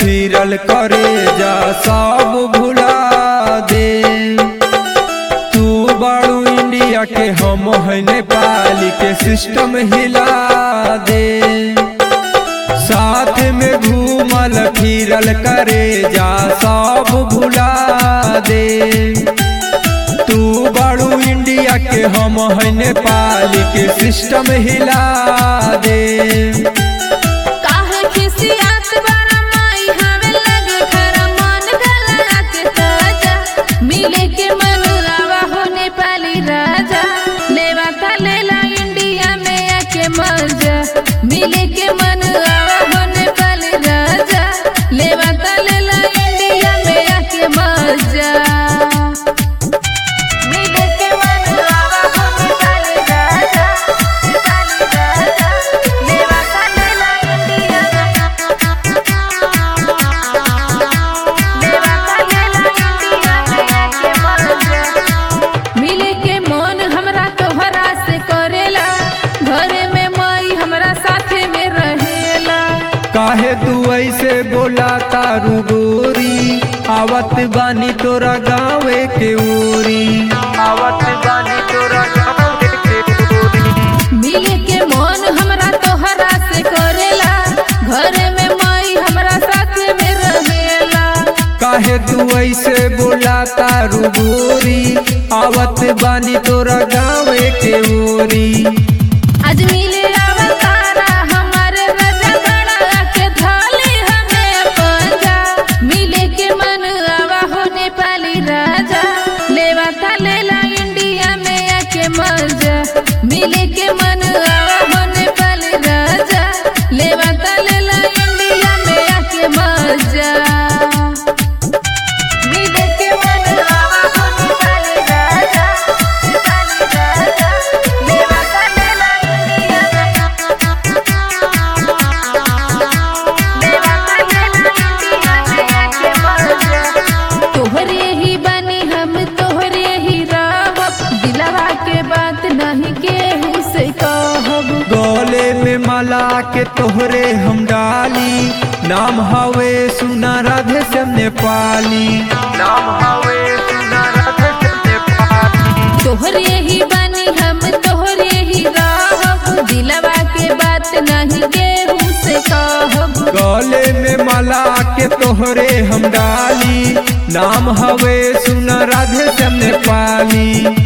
फिरल करे जा सब भुला दे तू बड़ू इंडिया के हम है नेपाल के सिस्टम हिला दे साथ में घूमल फिरल करे जा सब भुला दे तू बड़ू इंडिया के हम है नेपाल के सिस्टम हिला दे काहे खिसियात बारा माई हवे लगे खरा मन गला के ताजा मिले के मन आवा हो नेपाली राजा लेवा ता लेला इंडिया में आके मजा मिले के मन आवा हो नेपाली राजा लेवा ता लेला इंडिया में आके मजा मिले के मन आवा हो नेपाली राजा नेपाली राजा लेवा ता लेला इंडिया लेवा ता लेला इंडिया में आके मजा मिले के मन हमरा तोहरा से करेला घरे में माई हमरा साथे में रहेला काहे तू ऐसे बोला तारू गोरी आवत बानी तोरा गाँवे के ओरी आवत बानी तोरा गाँवे के ओरी मिले के मन हमरा तोहरा से करेला घरे में माई हमरा साथे में रहेला काहे तू ऐसे बोला तारू गोरी आवत बानी तोरा गाँवे के ओरी आज मिले अवतारा हमारे राजा गड़ा के थाली हमें पंजा मिले के मन आवा हो नेपाली राजा लेवा था लेला इंडिया में आके मजा मिले के मन आवा हो नेपाली राजा लेवा था लेला इंडिया में आके मजा मिले के मन आवा हो नेपाली राजा नेपाली राजा लेवा ता लेला इंडिया लेवा ता लेला इंडिया में आके मजा तोहरे ही बनी हम तोहरे ही रहब दिलवा के बात नहीं केहू से कहब गले में माला के तोहरे हम डाली नाम हवे सुना राधे श्याम नेपाली नाम हवे सुना राधे श्याम नेपाली तोहरे ही बनी हम तोहरे ही रहब दिलवा के बात नहीं केहू से कहब गले में माला के तोहरे हम डाली नाम हवे सुना राधे श्याम नेपाली